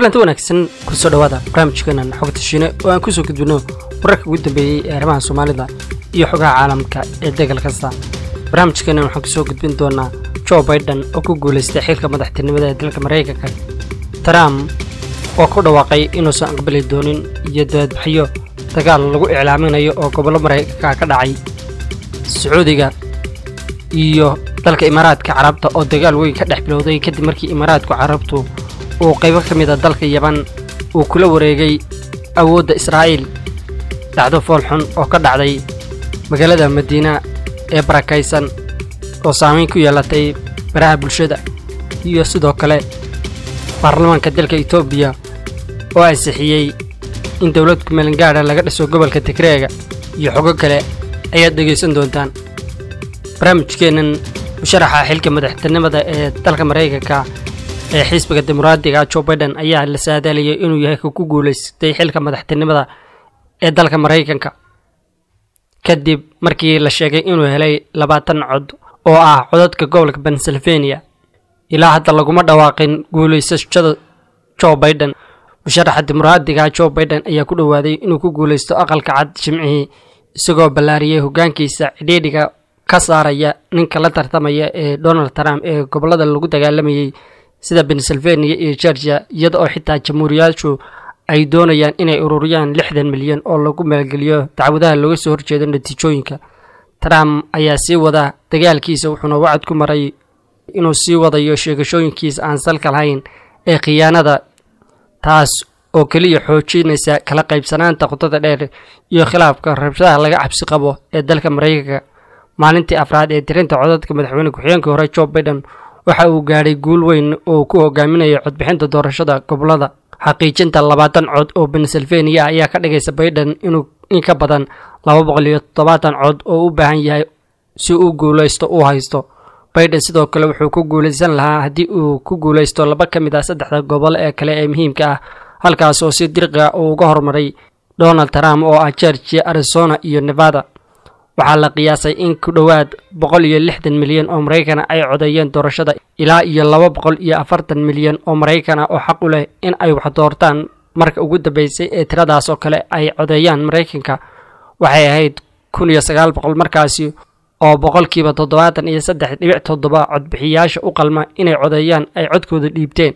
kulanti wanaagsan kusoo dhawaada barnaamijkeenan xogta shiine oo aan kusoo gudbino wararka ugu dambeeyey ee arrimaha soomaalida iyo xogaha caalamka ee degal kasta barnaamijkeenan waxaan kusoo gudbin doonaa jo baiden oo ku guulaystay xilka madaxtinimada ee dalka maraykanka trump oo ku dhawaaqay inuusan aqbali doonin iyo daadbaxyo dagaal lagu iclaaminayo oo gobollo maraykanka ka dhacay sacuudiga iyo dalka imaaraadka carabta oo dagaal weyn ka dhex bilowday kadib markii imaaraadku carabtu uu qaybo ka mid a dalka yaban uu kula wareegay awoodda israa'iil dhacdo foolxun oo ka dhacday magaalada madiina ee barakaysan oo saamayn ku yeelatay baraha bulshada iyo sidoo kale baarlamaanka dalka etoobiya oo ansixiyey in dowlad kumeelangaadha laga dhiso gobolka tigreega iyo xogo kale ayaad dhegaysan doontaan barnaamijkeennan musharaxa xilka madaxtinimada ee dalka maraykanka ee xisbiga dimuqraadiga jo baiden ayaa la saadaalayay inuu yahay ka ku guulaystay xilka madaxtinimada ee dalka maraykanka kadib markii la sheegay inuu helay labaatan cod oo ah codadka gobolka pennsylvania ilaa hadda laguma dhawaaqin guulaysashada jo baiden musharaxa dimuqraadiga jo baiden ayaa ku dhowaaday inuu ku guulaysto aqalka cad jimcihii isagoo ballaariyey hoggaankiisa cidhiidhiga ka saaraya ninka la tartamaya ee donald trump ee gobollada lagu dagaalamayey sida pennsylvania iyo georgia iyada oo xitaa jamhuuriyaashu ay doonayaan inay ururiyaan lixdan milyan oo lagu maalgeliyo dacwadaha looga soo horjeedo natiijooyinka trump ayaa sii wada dagaalkiisa wuxuuna wacad ku maray inuu sii wadayo sheegashooyinkiisa aan salka lahayn ee khiyaanada taas oo keliya xoojinaysa kala qaybsanaanta qotada dheer iyo khilaafka rabshadaha laga cabsi qabo ee dalka maraykanka maalintii afraad ee tirinta codadka madaxweyne ku-xigeenkii hore jo baiden waxa uu gaadhay guul weyn oo ku hogaaminaya codbixinta doorashada gobolada xaqiijinta labaatan cod oo pennsylvania ayaa ka dhigaysa baiden inuu in ka badan laba boqol iyo toddobaatan cod oo u baahan yahay si uu guulaysto uu haysto baiden sidoo kale wuxuu ku guulaysan lahaa haddii uu ku guulaysto laba ka mid ah saddexda gobol ee kale ee muhiimka ah halkaas oo si dirqiga uu uga hormaray donald trump oo ah georgia arizona iyo nevada waxaa la qiyaasay in ku dhowaad boqol iyo lixdan milyan oo maraykana ay codeeyeen doorashada ilaa iyo laba boqol iyo afartan milyan oo maraykana oo xaq u leh in ay wax doortaan marka ugu dambeysay ee tiradaas oo kale ay codeeyaan maraykanka waxay ahayd kun iyo sagaal boqol markaasi oo boqolkiiba toddobaatan iyo saddex dhibic toddoba codbixiyaasha u qalma inay codeeyaan ay codkooda dhiibteen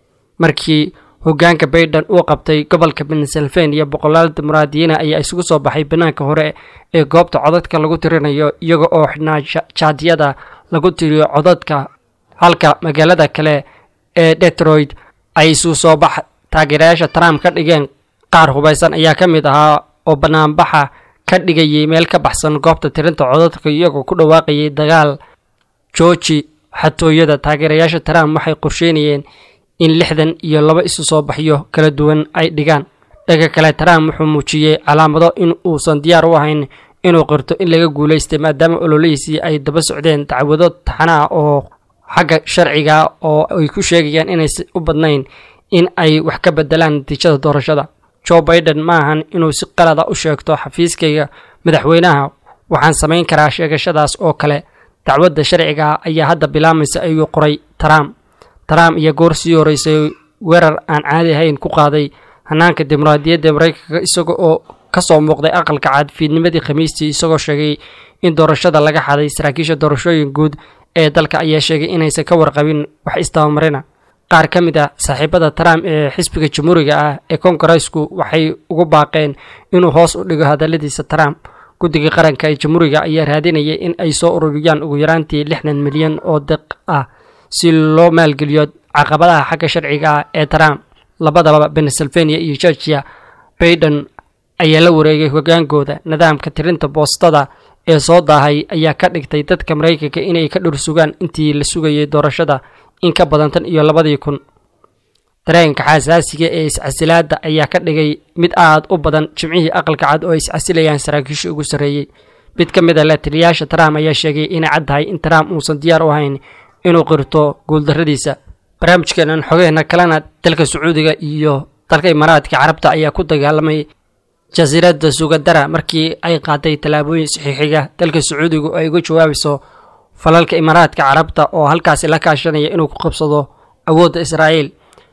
markii hoggaanka baiden uu qabtay gobolka pennsylvania boqolaal dimuqraadiyiina ayaa isugu soo baxay bannaanka hore ee goobta codadka lagu tirinayo iyaga oo xidhnaa jaadiyada lagu tiriyo codadka halka magaalada kale ee detroit ay isu soo bax taageerayaasha trump ka dhigeen qaar hubaysan ayaa ka mid ahaa oo bannaanbaxa ka dhigayay meel ka baxsan goobta tirinta codadka iyagoo ku dhawaaqayay dagaal jooji xatooyada taageerayaasha trump waxay qorsheynayeen in lixdan iyo laba isu soo baxyo kala duwan ay dhigaan dhanka kale trump wuxuu muujiyey calaamado in uusan diyaar u ahayn inuu qirto in laga guulaystay maadaama ololihiisii ay daba socdeen dacwado taxana ah oo xagga sharciga oo ay ku sheegayaan inaysan u badnayn in ay wax ka bedelaan natiijada doorashada jo baiden ma ahan inuu si qalada u sheegto xafiiskayga madaxweynaha waxaan samayn karaa sheegashadaas oo kale dacwadda sharciga ayaa hadda bilaamaysa ayuu qoray trump trump iyo goor sii horeysay weerar aan caadi ahayn ku qaaday hanaanka dimuqraadiyadda maraykanka isaga oo ka soo muuqday aqalka cad fiidnimadii khamiistii isagoo sheegay in doorashada laga xaday saraakiisha doorashooyin guud ee dalka ayaa sheegay inaysan ka warqabin wax istabamarina qaar ka mid ah saaxiibada trump ee xisbiga jamhuuriga ah ee kongareesku waxay ugu baaqeen inuu hoos u dhigo hadalladiisa trump guddiga qaranka ee jamhuuriga ayaa raadinayay in ay soo ururiyaan ugu yaraantii lixdan milyan oo deq ah si loo maalgeliyo caqabadaha xagga sharciga ah ee trump labadaba pennsylvania iyo georgia baiden ayaa la wareegay hoggaankooda nidaamka tirinta boostada ee soo daahay ayaa ka dhigtay dadka maraykanka inay ka dhur sugaan intii la sugayay doorashada in ka badan tan iyo labadii kun dareenka xasaasiga ee iscasilaadda ayaa ka dhigay mid aad u badan jimcihii aqalka cad oo ay iscasilayaan saraakiisha ugu sarreeyey mid ka mid a lataliyaasha trump ayaa sheegay inay cad tahay in trump uusan diyaar u ahayn inuu qirto guuldarradiisa barnaamijkeenan xogeena kalena dalka sacuudiga iyo dalka imaaraadka carabta ayaa ku dagaalamay jasiiradda sugadara markii ay qaaday tallaabooyin saxiixiga dalka sacuudiga oo ay uga jawaabayso falalka imaaraadka carabta oo halkaasi la kaashanaya inuu ku qabsado awoodda israa'iil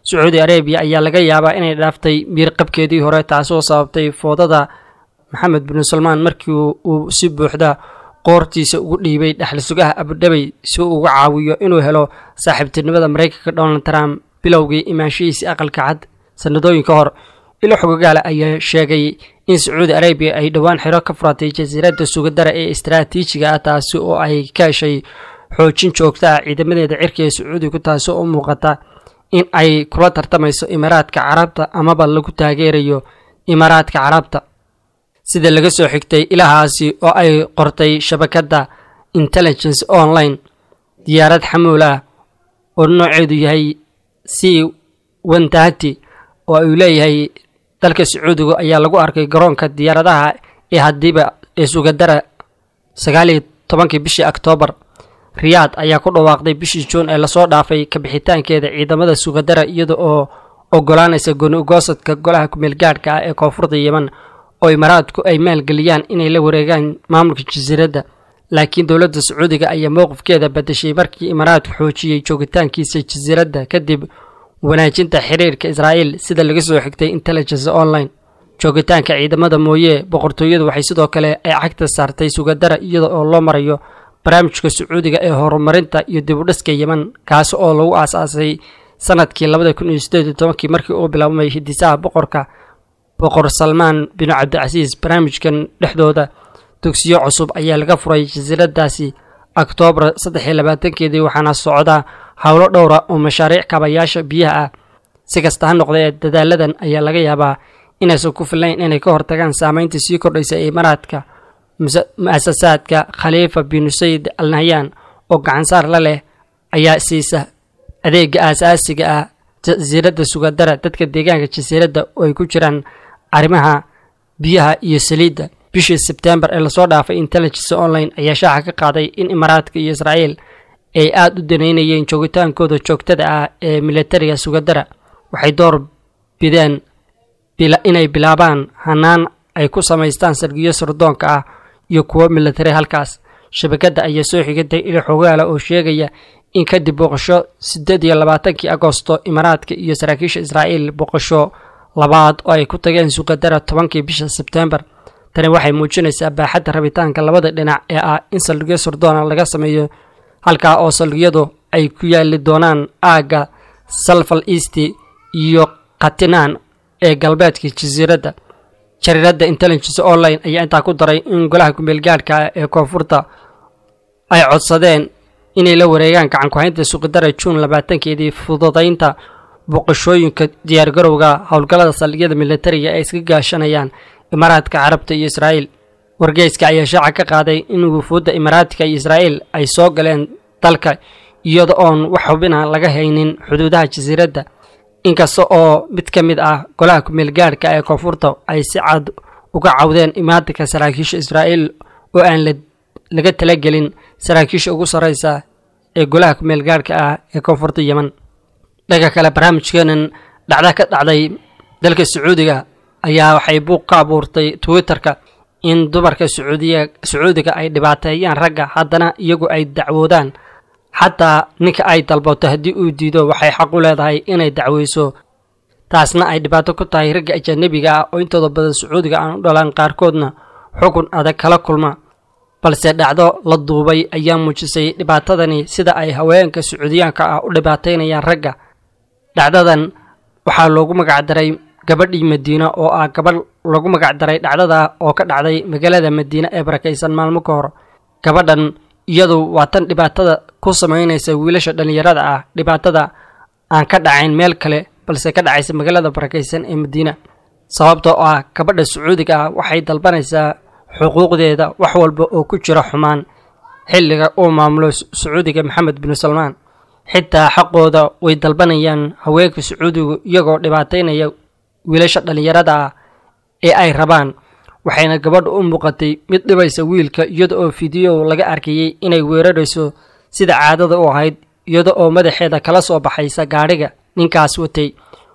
sacuudi arabiya ayaa laga yaabaa inay dhaaftay miirqabkeedii hore taasoo sababtay foodada maxamed bin salmaan markii uu si buuxda qoortiisa ugu dhiibay dhexli sugaha abudhabey si uu uga caawiyo inuu helo saaxiibtinimada maraykanka donald trump bilowgii imaanshihiisii aqalka cad sanadooyin ka hor ilo xogogaale ayaa sheegay in sacuudi arabiya ay dhowaan xiro ka furatay jasiiradda sugadara ee istaraatiijiga ah taasi oo ay ka heshay xoojin joogta ah ciidamadeeda cirka ee sacuudigu taasi oo u muuqata in ay kula tartamayso imaaraadka carabta amaba lagu taageerayo imaaraadka carabta sida laga soo xigtay ilahaasi oo ay qortay shabakadda intelligence online diyaarad xamuul ah oo nooceedu yahay c wantahati oo uu leeyahay dalka sacuudiga ayaa lagu arkay garoonka diyaaradaha ee hadiiba ee sugadara sagaaliyo tobankii bishii oktoobar riyaad ayaa ku dhawaaqday bishii juun ee lasoo dhaafay kabixitaankeeda ciidamada sugadara iyada oo ogolaanaysa gooni ugoosadka golaha kumeel gaadhka ah ee koonfurta yeman oo imaaraadku ay maalgeliyaan inay la wareegaan maamulka jasiiradda laakiin dowladda sacuudiga ayaa mowqifkeeda badashay markii imaaraadku xoojiyey joogitaankiisa jasiiradda kadib wanaajinta xiriirka israa'iil sida laga soo xigtay intelligence online joogitaanka ciidamada mooye boqortooyadu waxay sidoo kale ay cagta saartay sugadara iyada oo loo marayo barnaamijka sacuudiga ee horumarinta iyo dibudhiska yeman kaasi oo lagu aasaasay sanadkii labada kun iyo sideed iyo tobankii markii uu bilaabmay hidisaha boqorka boqor salmaan binu cabdicasiis barnaamijkan dhexdooda dugsiyo cusub ayaa laga furay jasiiradaasi oktoobar saddex iyo labaatankeedii waxaana socdaa howlo dhowra oo mashaariic kabayaasha biyaha ah si kasta ha noqdee dadaaladan ayaa laga yaabaa inaysan ku filayn inay ka hortagaan saameynta sii kordhaysa ee imaaraadka mu-asasaadka khaliifa binu sayid al nahyaan oo gacansaar la leh ayaa siisa adeega aasaasiga ah jasiiradda sugadara dadka deegaanka jasiiradda oo ay ku jiraan arrimaha biyaha iyo saliidda bishii sebtembar ee lasoo dhaafay intelligence online ayaa shaaca ka qaaday in imaaraadka iyo israa'iil ay aada u daneynayeen joogitaankooda joogtada ah ee militariga sugadara waxay door bideen inay bilaabaan hanaan ay ku samaystaan sargiyo sardoonka ah iyo kuwo militari halkaas shabakadda ayaa soo xigatay ilo xogaala oo sheegaya in kadib booqasho siddeed iyo labaatankii agosto imaaraadka iyo saraakiisha israa'iil booqasho labaad oo ay ku tageen sugadara tobankii bisha sebtembar tani waxay muujinaysaa baaxadda rabitaanka labada dhinac ee ah in saldhigyo sardoona laga sameeyo halkaa oo saldhigyadu ay ku yaali doonaan aagga salfal east iyo khatinaan ee galbeedka jasiiradda jariiradda intelligence online ayaa intaa ku daray in golaha kumeel gaadhka ee koonfurta ay codsadeen inay la wareegaan gacankuhaynta suqidara juun labaatankeedii fududaynta boqoshooyinka diyaargarowga howlgallada saldhigyada militariga ee iska gaashanayaan imaaraadka carabta iyo israa'iil wargeyska ayaa shaaca ka qaaday in wufuudda imaaraadka iyo israa'iil ay soo galeen dalka iyada oon wax xubina laga haynin xuduudaha jasiiradda inkasta oo mid ka mid ah golaha kumeel gaadhka ee koonfurta ay si cad uga cawdeen imaadinka saraakiisha israa'iil oo aan laga talagelin saraakiisha ugu sarraysa ee golaha kumeel gaadhka ah ee koonfurta yeman dhanka kale barnaamijkeenan dhacda ka dhacday dalka sacuudiga ayaa waxay buuq ka abuurtay twitterka in dumarka sacuudiya sacuudiga ay dhibaateeyaan ragga haddana iyagu ay dacwoodaan xataa ninka ay dalbato haddii uu diido waxay xaq u leedahay inay dacweyso taasna ay dhibaato ku tahay ragga ajanabiga ah oo intooda badan sacuudiga aan u dhalaan qaarkoodna xukun adag kala kulma balse dhacdo la duubay ayaa muujisay dhibaatadani sida ay haweenka sacuudiyaanka ah u dhibaateynayaan ragga dhacdadan waxaa loogu magacdaray gabadhii madiina oo ah gabadh lagu magacdaray dhacdada oo ka dhacday magaalada madiine ee barakaysan maalmo ka hor gabadhan iyadu waa tan dhibaatada ku samaynaysa wiilasha dhallinyarada ah dhibaatada aan ka dhacayn meel kale balse ka dhacaysa magaalada barakaysan ee madiina sababtoo ah gabadha sacuudiga ah waxay dalbanaysaa xuquuqdeeda wax walba oo ku jira xumaan xilliga uu maamulo sacuudiga maxamed binu salmaan xitaa xaqooda way dalbanayaan haweenka sacuudigu iyagoo dhibaateynaya wiilasha dhallinyarada ah ee ay rabaan waxayna gabadha u muuqatay mid dhibaysa wiilka iyada oo fideow laga arkayey inay weerarayso sida caadada u ahayd iyada oo madaxeeda kala soo baxaysa gaadhiga ninkaas watay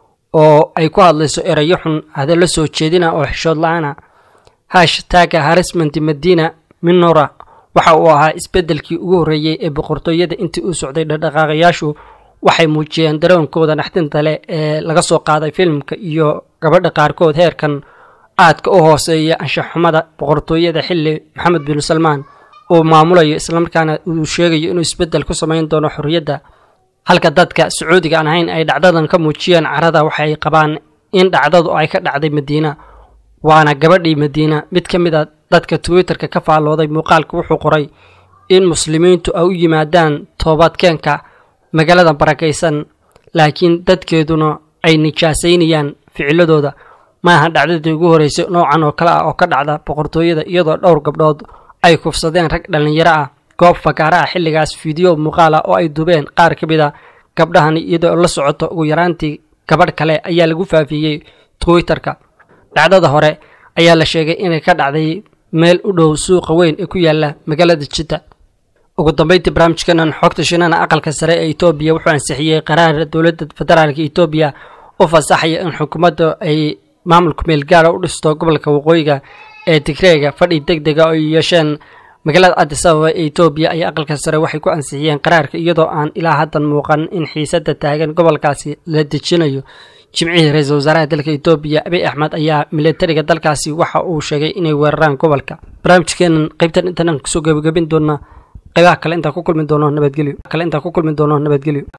oo ay ku hadlayso erayo xun hadallo soo jeedina oo xishood la-aana hashtagga harisment madiina minora waxa uu ahaa isbeddelkii ugu horreeyey ee boqortooyada intii uu socday dhaqdhaqaaqayaashu waxay muujiyeen daroonkooda naxdinta leh ee laga soo qaaday filimka iyo gabadha qaarkood heerkan aadka u hooseeya anshaxumada boqortooyada xilli maxamed bin salmaan uu maamulayo islamarkaana uu sheegayo inuu isbeddel ku samayn doono xorriyadda halka dadka sacuudiga aan ahayn ay dhacdadan ka muujiyeen carada waxay qabaan in dhacdadu ay ka dhacday madiina waana gabadhii madiina mid ka mid a dadka twitterka ka faallooday muuqaalka wuxuu qoray in muslimiintu ay u yimaadaan toobadkeenka magaalada barakaysan laakiin dadkeeduna ay nijaasaynayaan ficiladooda maaha dhacdadii ugu horreysay noocan oo kale ah oo ka dhacda boqortooyada iyadoo dhowr gabdhood ay kufsadeen rag dhallinyaro ah goob fagaara ah xilligaas fiideo muuqaal ah oo ay dubeen qaar ka mid a gabdhahani iyadoo la socoto ugu yaraantii gabadh kale ayaa lagu faafiyey twitterka dhacdada hore ayaa la sheegay inay ka dhacday meel u dhow suuqa weyn ee ku yaala magaalada jidda ugu dambeyntii barnaamijkanan xogta shinana aqalka sare ee etoobiya wuxuu ansixiyey qaraar dowladda federaalka etoobiya u fasaxaya in xukuumadda ay maamulka meelgaara u dhisto gobolka waqooyiga ee tigreega fadhi deg dega oo ay yeesheen magaalada addis ababa ee etoobiya ayaa aqalka sare waxay ku ansixiyeen qaraarka iyadoo aan ilaa haddan muuqan in xiisadda taagan gobolkaasi la dejinayo jimcihii ra-iisul wasaaraha dalka etoobiya abiy axmed ayaa militariga dalkaasi waxa uu sheegay inay weeraraan gobolka barnaamijkeenan qaybtan intaan kusoo gebagabin doonaa qaybaha kale intaan ku kulmi doono nabadgelyo kale intaan ku kulmi doono nabadgelyo